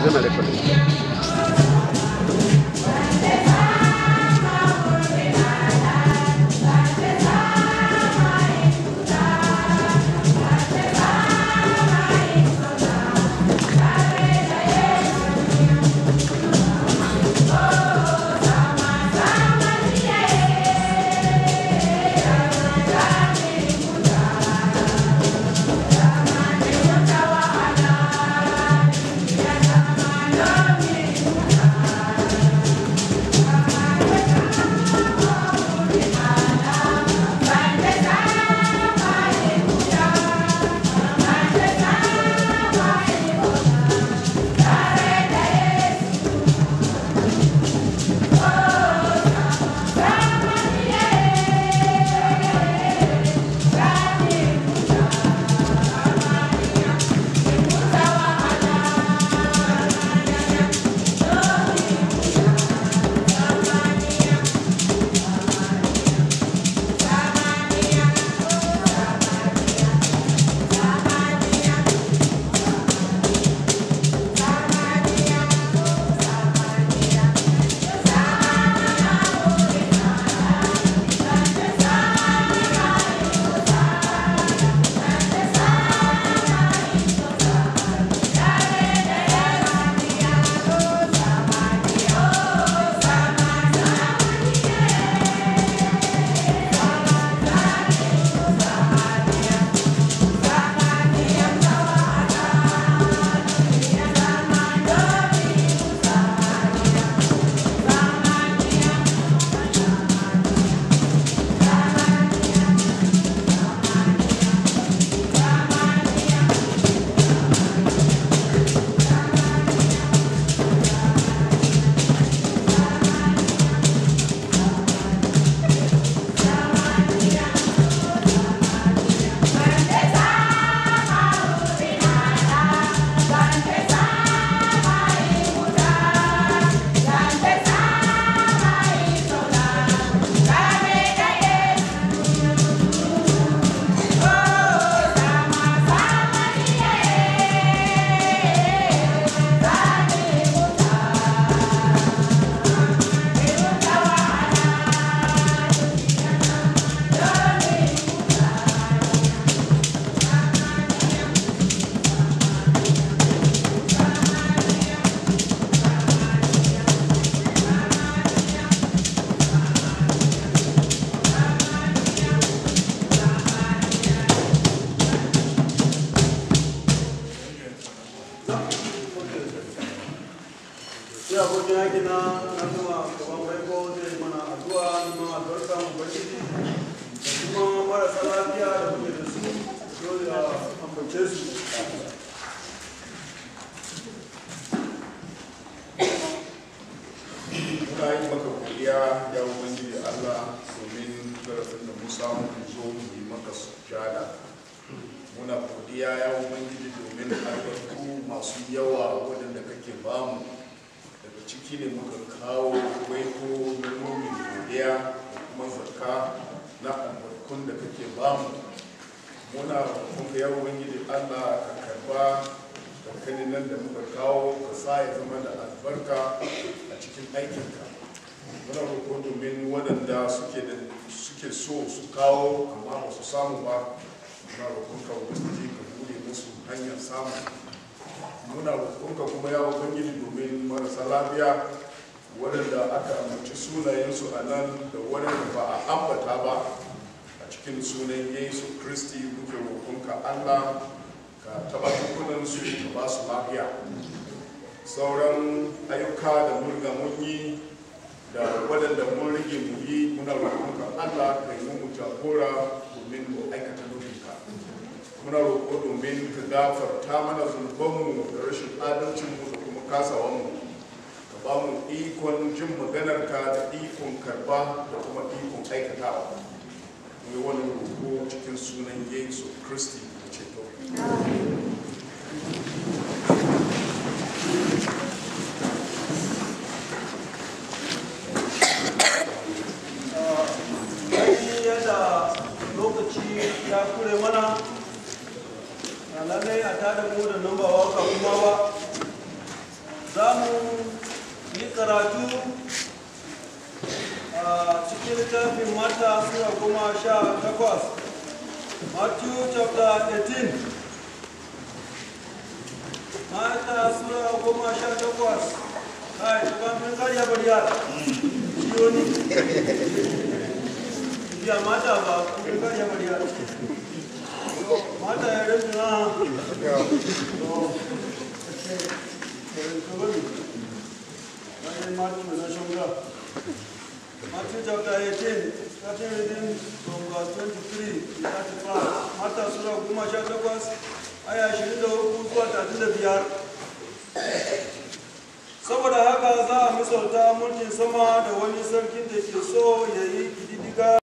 yana recording sai abokin yaki na na kuma gaban baiko zai mana addu'a neman albarka mu bashiri da kuma marasa lafiya da muke da su dole a ambace su muna yi maka godiya ya ubangiji Allah domin zarafin da mu samu mu zo mu yi maka sujada muna godiya ya ubangiji domin albarku masu yawa waɗanda kake bamu daga ciki ne muka kawo baiko nomin godiya da kuma zakka na albarkun da kake bamu muna roƙonka ya ubangiji Allah ka karba dankalin nan da muka kawo ka sa ya zama da albarka a cikin aikinka muna roƙo domin waɗanda suke da suke so su kawo amma ba su samu ba muna roƙonka ubangiji ka bude musu hanyar samu muna roƙonka kuma ya ubangiji domin marasa lafiya waɗanda aka amince sunayensu a nan da waɗanda ba a ambata ba a cikin sunan yesu kristi muke roƙonka allah ka taɓa su ka ba su lafiya sauran ayyuka da mun riga mun yi da waɗanda mun rage mu yi muna roƙonka allah ka yi mu jagora domin mu aikata nufinka muna roƙo domin ka gafarta mana zunubanmu da rashin adalcinmu da kuma kasawanmu ka ba mu ikon jin maganarka da ikon karba da kuma ikon aikatawa mu yi wani roƙo cikin sunan yesu kristi da ceto ainihin yadda lokaci ya kure mana na lallai a tada mu da nan ba waka kuma ba za mu yi karatu a cikin littafin mata sura goma sha takwas matthew chapter 18 mata sura goma sha takwas kai tukamfin karya bariya ciyo ne ya mata ba kun karya bariya mata ya rinsu na Matthew chapter 18, starting reading from verse 23 to 35. Mata Sura goma sha takwas, aya ashirin da uku zuwa talatin da biyar. Saboda haka za a misalta mulkin sama da wani sarkin da ke so ya yi kididdiga